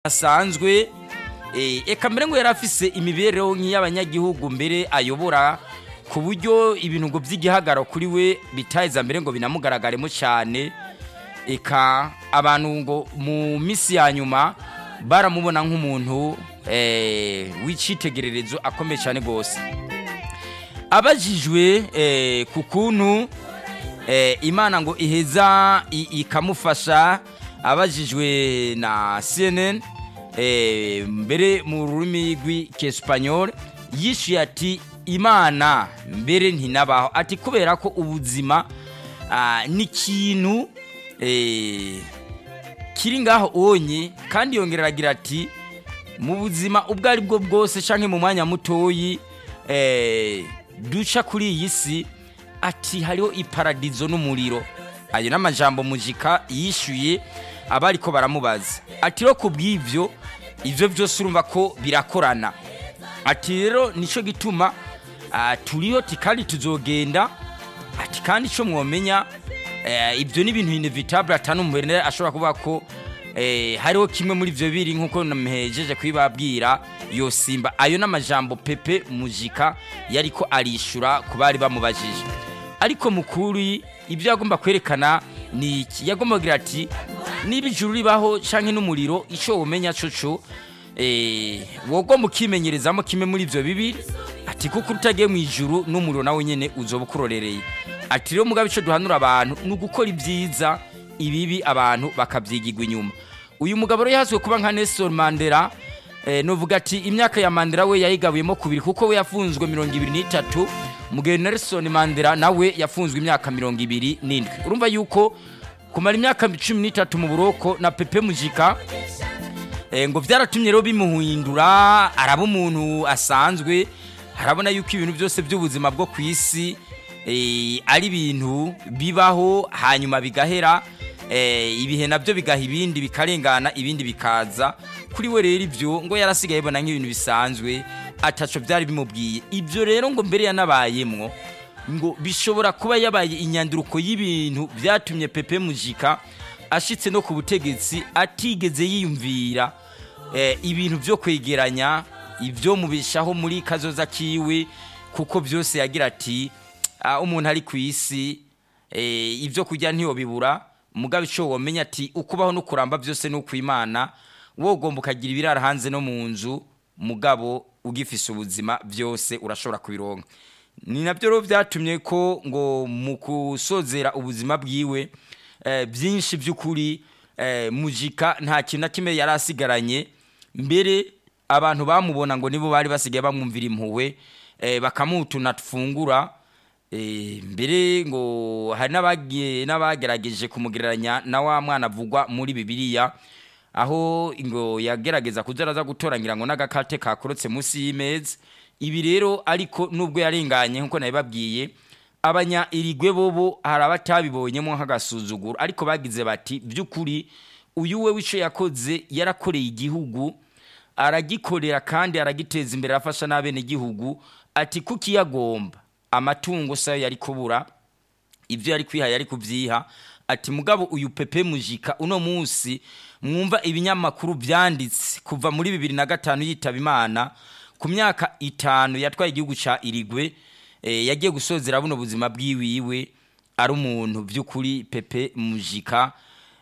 asanzwe eka mbere ngo yari afise imibereho nk'iy'abanyagihugu mbere ayobora ku buryo ibintu ngo by'igihagararo kuri we bitaheza mbere ngo binamugaragaremo cyane eka abantu ngo mu minsi ya nyuma baramubona nk'umuntu w'icyitegererezo akomeye cyane rwose abajijwe ku kuntu imana ngo iheza ikamufasha abajijwe na cnn mbere mu rurimi rw'ikesipanyol yishyuye ati imana mbere ntinabaho ati kubera ko ubuzima ni ikintu kiri ngaho onye kandi yongera aragira ati mu buzima ubwo ari bwo bwose cyangwa mu mwanya mutoyi duca kuri iyi si ati hariho iparadizo n'umuriro ayo n'amajambo mujika yishyuye abari ko baramubaza ati rero ku bw'ibyo ibyo byose urumva ko birakorana ati rero nicyo gituma turiho kandi tuzogenda ati kandi icyo mwomenya ibyo ni ibintu inevitabule atanu umubare ashobora kuvuga ko hariho kimwe muri ibyo biri nk'uko namuhejeje kubibabwira yo simba ayo n'amajambo pepe mujika yari ko arishyura ku bari bamubajije ariko mukuru ibyo yagomba kwerekana ni iki yagomba kugira ati niba ijuru ribaho cyangwa n'umuriro icyo wumenya cyo wogomba ukimenyerezamo kimwe muri ibyo bibiri ati kuko utagiye mu ijuru n'umuriro nawe nyine uzoba ukurorereye ati rero mugabe icyo duhanura abantu ni ugukora ibyiza ibibi abantu bakabyigirwa inyuma uyu mugabo rero yahazwe kuba nka Nelson Mandela nuvuga ati imyaka ya Mandela we yayigabuyemo kubiri kuko we yafunzwe mirongo ibiri n'itatu mugihe Nelson Mandela nawe yafunzwe imyaka mirongo ibiri n'indwi urumva yuko kumara imyaka cumi n'itatu mu buroko na pepe mujika ngo byaratumye rero bimuhindura araba umuntu asanzwe arabona yuko ibintu byose by'ubuzima bwo ku isi ari ibintu bibaho hanyuma bigahera ibihe nabyo bigaha ibindi bikarengana ibindi bikaza kuri we rero ibyo ngo yarasigaye abona nk'ibintu bisanzwe ataco byari bimubwiye ibyo rero ngo mbere yanabayemwo ngo bishobora kuba yabaye inyanduruko y'ibintu byatumye pepe mujika ashitse no ku butegetsi atigeze yiyumvira ibintu byo kwegeranya ibyo mubishaho muri kazoza kiwe kuko byose yagira ati umuntu ari ku isi ibyo kurya ntiyobibura mugabe icyo wamenya ati ukubaho no kuramba byose ni ukwimana wowe ugomba ukagira ibirara hanze no mu nzu mugabo ugifise ubuzima byose urashobora kubironka ni nabyo rero byatumye ko ngo mu gusozera ubuzima bwiwe byinshi by'ukuri mujika nta kintu na kimwe yari asigaranye mbere abantu bamubona ngo nibo bari basigaye bamwumvira impuhwe bakamuha tufungura mbere ngo hari n'abagerageje kumugereranya na wa mwana avugwa muri bibiliya aho ngo yagerageza kuzaraza gutorangira ngo n'agakate kakorotse munsi y'imeza ibi rero ariko nubwo yarenganye nk'uko nabibabwiye abanya irigwe bobo hari abatabibonyemo nk'agasuzuguro ariko bagize bati by'ukuri uyu we w'icyo yakoze yarakoreye igihugu aragikorera kandi aragiteza imbere arafasha n'abenegihugu ati kuko iyo agomba amatungo sayo yari kubura ibyo yari kwiha yari kubyiha ati mugabo uyu pepe mujika uno munsi mwumva ibinyamakuru byanditse kuva muri bibiri na gatanu yitaba imana ku myaka itanu yatwaye igihugu cya irigwe yagiye gusozera buno buzima bwiwiwe ari umuntu by'ukuri pepe mujika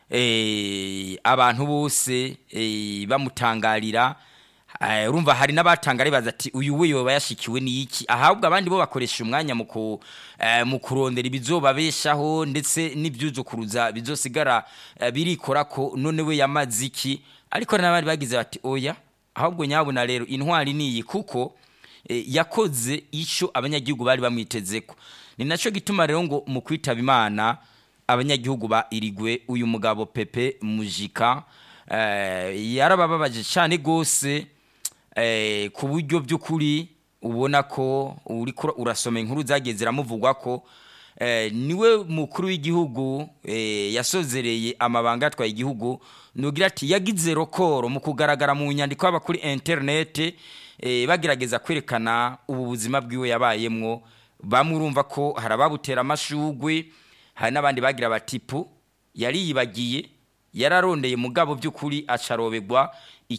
abantu bose bamutangarira urumva hari n'abatangara baza ati uyu we yoba yashikiwe n'iki ahabwa abandi bo bakoresha umwanya mu kurondera ibizobabeshaho ndetse n'ibyuzukuruza bizosigara birikora ko none we yamaze iki ariko n'abandi bagize bati oya ahubwo nyabuna rero intwari niyi kuko yakoze icyo abanyagihugu bari bamwiteze ko ni nacyo gituma rero ngo mu kwitaba imana abanyagihugu ba irigwe uyu mugabo pepe mujika yarabababaje cyane rwose ku buryo by'ukuri ubona ko urasoma inkuru zagiye ziramuvugwa ko niwe mukuru w'igihugu yasozereye amabanga atwaye igihugu nugira ati yagize rokoro mu kugaragara mu nyandiko haba kuri interinete bagerageza kwerekana ubu buzima bwiwe yabayemwo bamwe urumva ko hari ababutera amashugwe hari n'abandi bagira batipu yari yibagiye yararondeye mugabo by'ukuri acarobegwa